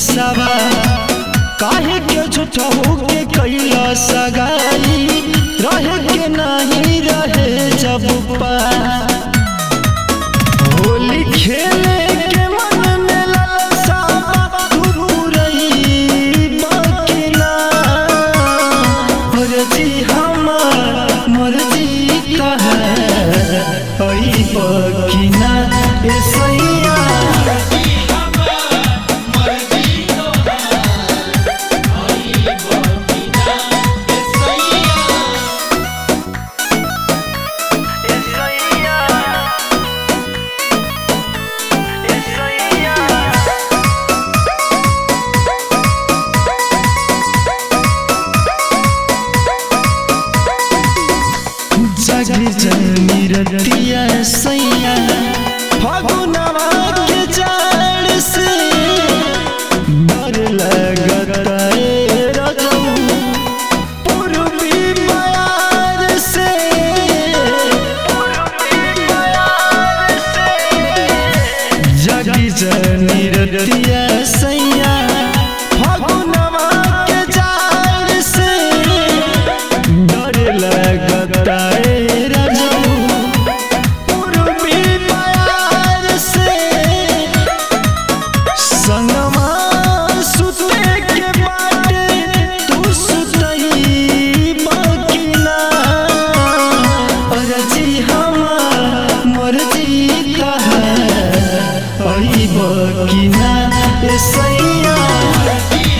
सवा काहे के झूठा होके कैला सगाई रहे के नहीं रहे जब पा होली खेले के मन में लालसा तू रही बाकी ना मर्जी हमार मर्जी कहे हई बाकी ना ए सैया जग जनी रतिया सैया फगुनवा के जड़ से डर लगता है रजऊ पूर्वी बयार से जग जनी रतिया सैया फगुनवा के जड़ से डर लगता है रजऊ पूर्वी बयार से संगमा सुते के बाटे तू सुतई बाकी ना अरजी हमार मर्जी कहे अई बाकी ना ए सैया